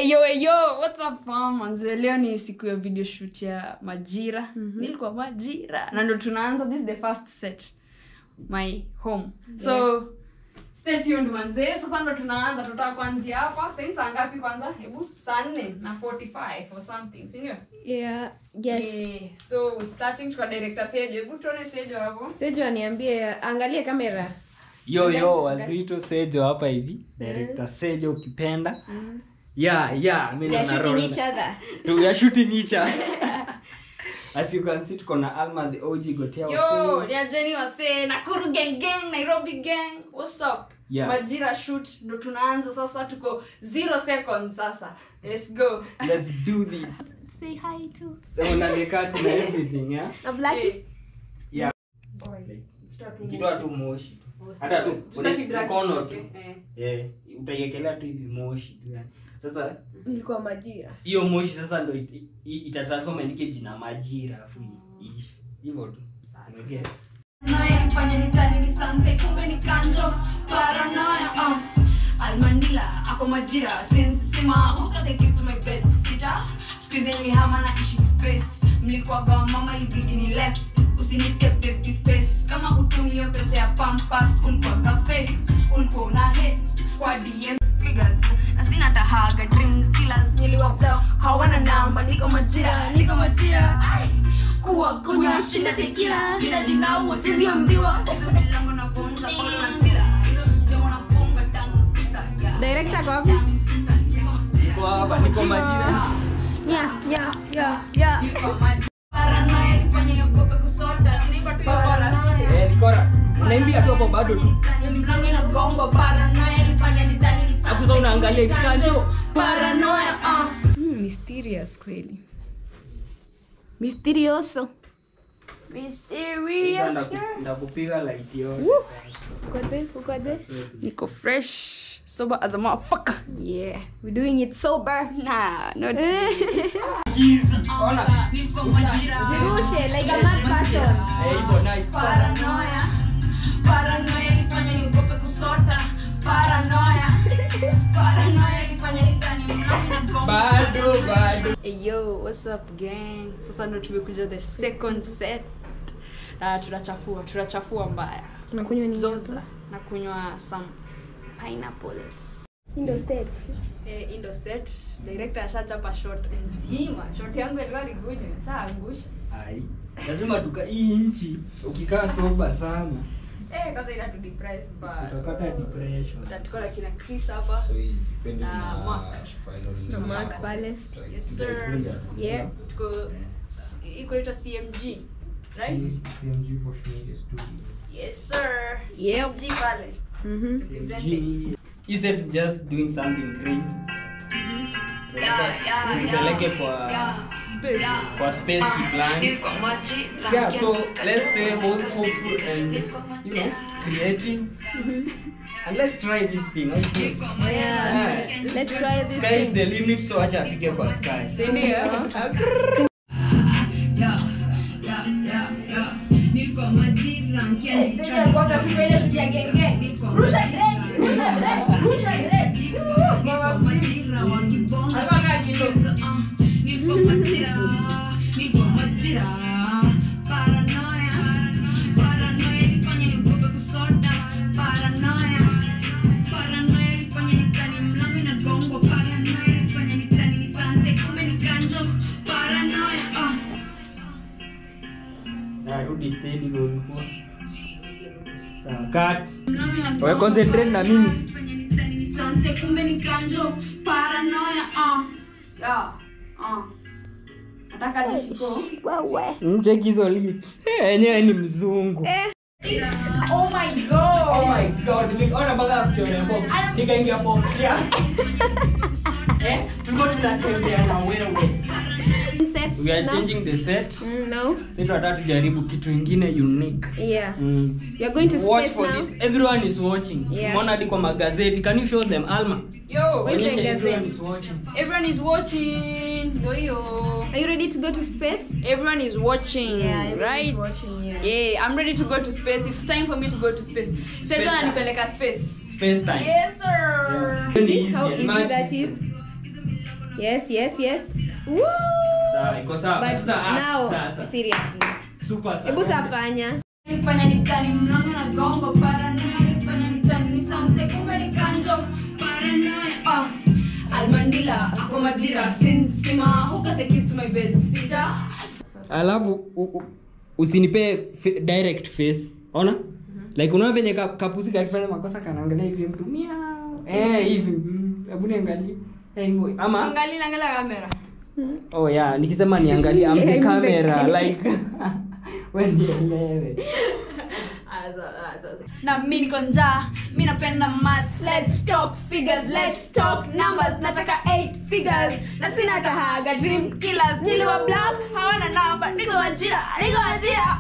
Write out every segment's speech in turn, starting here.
Eyo eyo, what's up fam? Manze leo ni siku ya video shoot ya Majira. Nilikuwa Majira. Na ndo tunaanza this is the first set. My home. So stay tuned manze. Sasa ndo tunaanza tutaka kuanzia hapa. Sasa ni saa ngapi kwanza? Hebu saa 4 na 45 or something, si ndio? Yeah, yes. Eh, so we're starting kwa director Sejo. Hebu tuone Sejo hapo. Sejo aniambie angalie kamera. yo yo wazito sejo hapa hivi director sejo ukipenda yeah yeah mimi They are na shooting roll. each other. we are shooting each other as you can see tuko na alma the og gotea Yo, Wasee. ni ajeni wase Nakuru gang gang, Nairobi gang. What's up? Yeah. Majira shoot ndo tunaanza sasa tuko 0 seconds sasa. Let's go. let's do this Say hi to. so una the cut na everything yeah Na Blackie. Eh. Yeah. Boy, tutoa tu ukitoa moshi. tu moshi Oh, hata tu Sitaki ule drugs, mkono okay? tu Eh. eh utaiekelea tu hivi moshi tu yani sasa Ilikuwa majira. hiyo moshi sasa ndo it- i- itatransform andike jina majira afu iishi hivyo tu Umeget? Paranoia nifanye nitani ni sanse kumbe ni kanjo paranoia uh. almandila ako majira sinsima who got the keys to my bed sita squeeze nilihama na ishi space mlikuwa kwa mama libidi ni left usinite baby face kama utumio pesa ya pampas ulikuwa cafe ulikuwa una hit kwa dm figures na sina tahaga dream killers niliwapea hawana namba niko majira niko majira Ai kuwa kunywa shinda tekila bila jina usizi ambiwa hizo milango na vunja pole na sila hizo mdomo na funga tangu pista yeah. Director kwa wapi? niko hapa niko majira Yeah, yeah, yeah, yeah. Niko maji- Paranoia ilifanya niogope kusota. Sinipa tu hiyo chorus. eh ni chorus unaimbia tu hapo bado tu Mlango inagongwa. Paranoia ilifanya nidhani ni Alafu sasa unaangalia sunset. kikanjo. Paranoia, ah. Mysterious kweli. Misterioso. Sasa Mysterious. ndaku- ndakupiga light yote Ukoje? Ukoje? Niko fresh. Sober as a motherfucker. Yeah, we're doing it sober. Nah, not ona Niko majira. Zirushe like a mad person. eh hivyo nice Paranoia. Paranoia ilifanya niogope kusota. Paranoia. Paranoia ilifanya nidhani mlango inagongwa. bado bado Hey yo, what's up gang? Sasa ndo tumekuja the second set. Uh, tunachafua, tunachafua mbaya. Tunakunywa nini? Zoza na kunywa some pineapples. Ndio set. Eh, indo set. Director ashachapa shot nzima. Shot yangu ilikuwa ni good, nishaangusha. ai lazima tuka hii nchi ukikaa soba sana Eh, kwanza ina tu depress but utapata depression utatuko na kina Chris hapa. So hii depending Ah, na Mark. final Na number. Mark pale. Yes sir. Yeah. Tuko iko inaitwa CMG. Right? CMG for Media Studio. Yes sir. Yep. CMG pale. Mhm. Presenting. instead of just doing something crazy Yeah, yeah, tupeleke yeah. kwa Yeah. Space. kwa space kiplan yeah so let's stay both hopeful and you know creative and let's try this thing let's see. Yeah. Let's try this. sky is the limit so acha afike kwa sky Ndio. Paranoia, ah. na rudi steady ndio ulikuwa sawa cut wewe concentrate na mimi Sanse kumbe ni kanjo paranoia ah yeah ah nataka jishiko mcheki hizo lips Eh, enyewe ni mzungu oh my god oh my god nikaona mpaka kuchora box nikaingia box ya eh tulikuwa tunatembea na wewe Set. we are No? changing the set Mm, no. sisi tunataka tujaribu kitu ingine unique Yeah. mm. We are going to watch space for now. this everyone is watching Yeah. umeona hadi kwa magazeti can you show them alma yo Wait. Onyesha the everyone gazette? is watching everyone is watching ndio hiyo Are you ready to go to space? everyone is watching Yeah, everyone is right watching, yeah. i'm ready to go to space it's time for me to go to space sasa time. ananipeleka space space time yes sir Very See how easy, easy much that easier. is? Yes, yes, yes. Woo! Sawa, iko sawa. But Sasa ah, now, sasa. seriously. Super sawa. Hebu safanya. nifanya nitani mlango na gongo paranoia nifanya nitani ni sanse kumbe ni kanjo paranoia ah almandila ako majira sinsima who got the keys to my bed sita alafu u- u- usinipe f- direct face ona like unaona venye ka- kapusi kakifanya makosa kanaangalia hivi mtu miau eh hivi mm, hebu niangalie eh hivyo ama angalia angalia kamera oh yeah nikisema niangalie am the Yeah, camera mbe- like wewe nielewe na mi niko njaa mi napenda maths let's talk figures let's talk numbers nataka 8 figures na sina tahaga dream killers niliwa black hawana namba niko wajira niko wajira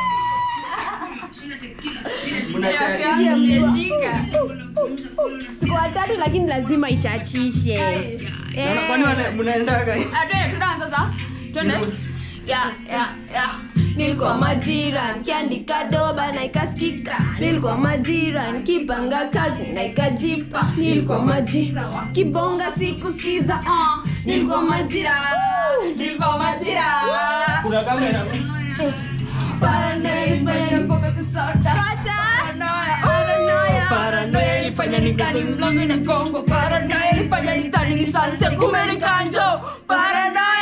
Siku watatu lakini lazima ichachishe. Sana, kwani wana- mnaendaga sasa twende ya ya ya nilikuwa majira nikiandika doba na ikasikika nilikuwa majira nikipanga kazi na ikajipa nilikuwa majira kibonga sikusikiza uh. nilikuwa majira nilikuwa majira kuna kamera paranoia ilifanya nipope kusota paranoia ilifanya nikani mlango na gongo paranoia ilifanya nitani ni sanse kumbe ni kanjo paranoia